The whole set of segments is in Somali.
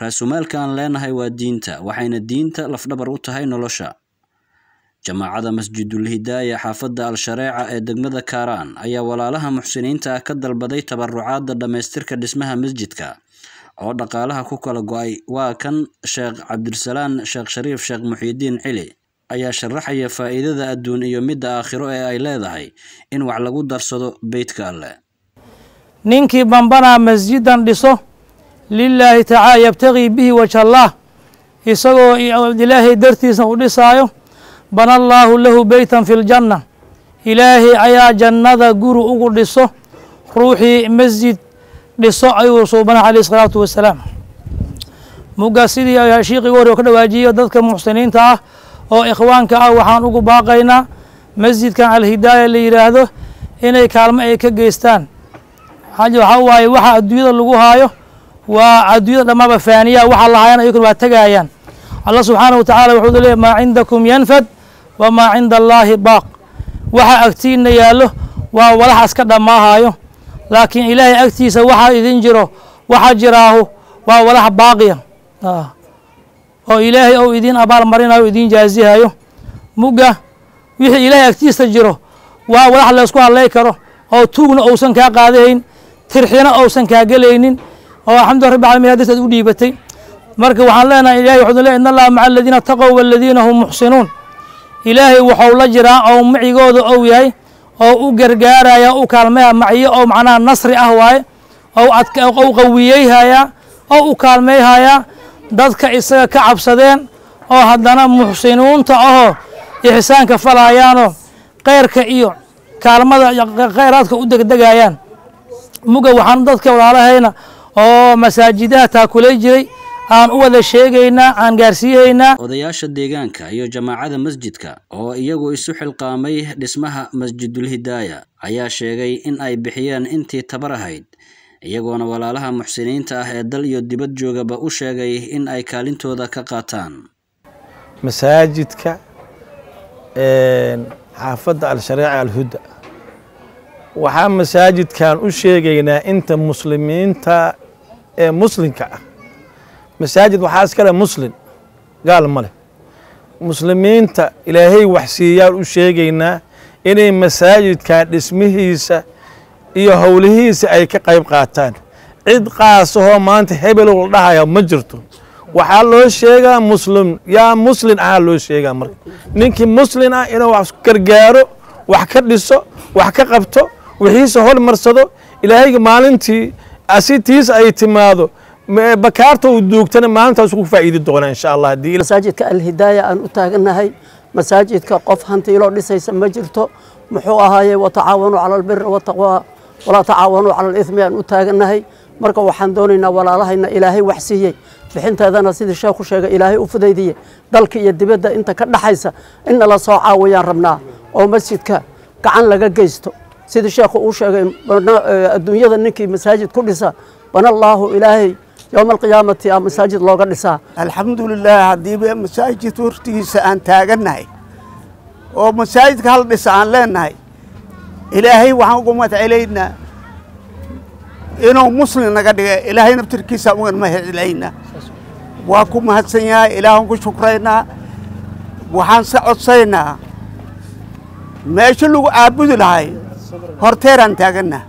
raasumaalka aan leenahay waa diinta waxayna diinta lafdhabar u tahay nolosha jamaacada masjidul hidaaya xaafadda al-shareeca ee degmada kaaraan ayaa walaalaha muxsiniinta ah ka dalbaday tabarucaadda dhammaystirka dhismaha masjidka oo dhaqaalaha ku kala go-ay waa kan sheekh cabdisalaan sheekh shariif sheekh muxiidiin cili ayaa sharaxaya faa'iidada adduun iyo midda aakhiro ee ay leedahay in wax lagu darsado beytka alleh ninkii bambanaa masjidan dhiso lilaahi tacaala yabtagii bihi wajha allah isagoo ilaahay dartiisna u dhisaayo bana allaahu lahu beytan fi ljanna ilaahay ayaa jannada guri ugu dhiso ruuxii masjid dhiso ayuu suubana caleyh isalaatu wasalaam mugga sidii shiiqii hore ka dhawaajiyo dadka muxsiniinta ah oo ikhwaanka ah waxaan ugu baaqaynaa masjidkan alhidaaya la yidhaahdo inay kaalmo ay ka geystaan waxaa waaye waxa adduunyada lagu haayo waa adduunyada dhammaaba faaniya waxa la haayana iyakuna waa tegaayaan allah subxaanahu wa tacaala wuxuu leeyahy maa cindakum yanfad wamaa cinda allaahi baaq waxa agtiina yaallo waa walaxaas ka dhammaahayo laakiin ilaahay agtiisa waxaa idin jiro waxa jiraahu waa walax baaqiya oo ilaahay ou idiin abaal marinayo o idiin jaazihayo mugga wixii ilaahay agtiisa jiro waa walax laysku hadlay karo oo tuugna ousan kaa qaadahayn tirxina ousan kaa gelaynin oo alxamdullah rabbi alamin hadis aad u dhiibatay marka waxaan leenahay ilahay wuxuu leey in allaha maca aladiina taqow waladiina hum muxsinuun ilaahay waxau la jiraa oo macigooda ou yahay oo u gargaaraya u kaalmeeya maciyo oo macnaha nasri ah waaye ou qawiyeyhayaa oo u kaalmeyhayaa dadka isaga ka cabsadeen oo haddana muxsinuunta ahoo ixsaanka falaayaanoo keyrka iyo kaalmada kheyraadka u degdegayaan muga waxaan dadka walaalahayna oo masaajidaha taakulay jiray aan u wada sheegaynaa aan gaarsiihaynaa odayaasha deegaanka iyo jamaacada masjidka oo iyagu isu xilqaamay dhismaha masjidul hidaaya ayaa sheegay in ay bixiyeen intii tabar ahayd iyagoona walaalaha muxsiniinta ah ee dal iyo dibad joogaba u sheegay in ay kaalintooda ka qaataan masaajidka xaafadda al-shareeca alhuda waxaa masaajidkan u sheegaynaa inta muslimiinta ee muslimka ah masaajid waxaa iskale muslim gaal ma leh muslimiinta ilaahay wax siiyaan u sheegaynaa inay masaajidkan dhismihiisa iyo howlihiisa ay ka qayb qaataan cid qaasahoo maanta hebelow la dhahaya ma jirto waxaa loo sheegaa muslim yaa muslin ahaa loo sheegaa marka ninkii muslin ah inuu wax gargaaro wax ka dhiso wax ka qabto wixiisa hormarsado ilaahayga maalintii asitiisa ay timaado bakaarta uu duugtana maalintaas ku faa'iidi doonaa insha allah haddii masaajidka alhidaaya aan u taagannahay masaajidka qof hantiiloo dhisaysa ma jirto muxuu ahaaye watacaawanuu cala albiri wataqwa walaa tacaawanuu cala alithmi aan u taagannahay marka waxaan doonaynaa walaalahayna ilaahay wax siiyey bixinteedana sidii sheekhu sheegay ilaahay u fudaydiye dalka iyo dibadda inta ka dhaxaysa in nala soo caawiyaan rabnaa oo masjidka gacan laga geysto sidii sheekhu uu sheegay adduunyada ninkii masaajid ku dhisa bana allaahu ilaahay yowma alqiyaamati aa masaajid looga dhisaa alxamdulilaah haddiiba masaajid hortigiisa aan taagannahay oo masaajidka hal dhisa aan leenahay ilaahay waxaan uga madcelaynaa inuu muslim naga dhiga ilaahay naftirkiisa ugan mahadcelaynaa waa ku mahadsan yahay ilaahan ku shukraynaa waxaan se codsaynaa meesha lagu caabudi lahay horteeraan taagannaha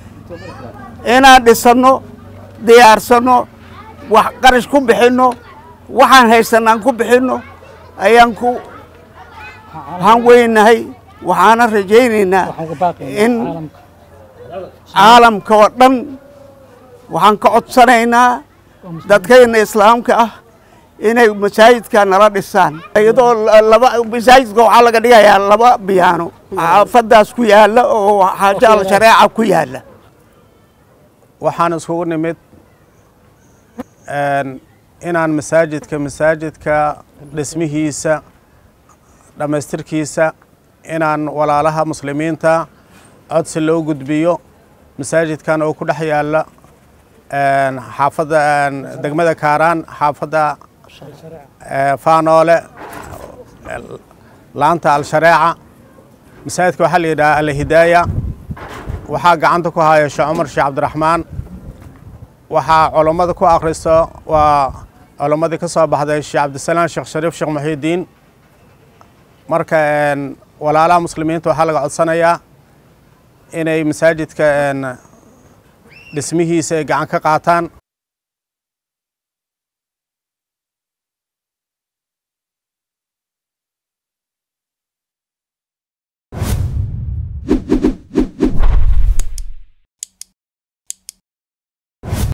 inaan dhisanno diyaarsanno wax qarash ku bixinno waxaan haysanaan ku bixinno ayaan ku waxaan weynahay waxaana rajaynaynaa in caalamka oo dhan waxaan ka codsanaynaa dadkayna islaamka ah inay masaajidka nala dhisaan iyadoo laba masaajidka waxaa laga dhigayaa laba biyaano xaafadaas ku yaalla oo xaajo al shareeca ku yaalla waxaan iskugu nimid inaan masaajidka masaajidka dhismihiisa dhammaystirkiisa inaan walaalaha muslimiinta codsi loo gudbiyo masaajidkan oo ku dhex yaalla xaafadda degmada kaaraan xaafadda faanoole laanta al-shareeca masaajidka waxaa la yidhaha alhidaaya waxaa gacanta ku haya sheekh cumar sheekh cabdiraxmaan waxaa culammada ku akhristo waa culammadii ka soo baxday sheekh cabdisalaan sheekh shariif sheekh muxiidiin marka walaalaha muslimiinta waxaa laga codsanayaa inay masaajidka dhismihiisa ay gacan ka qaataan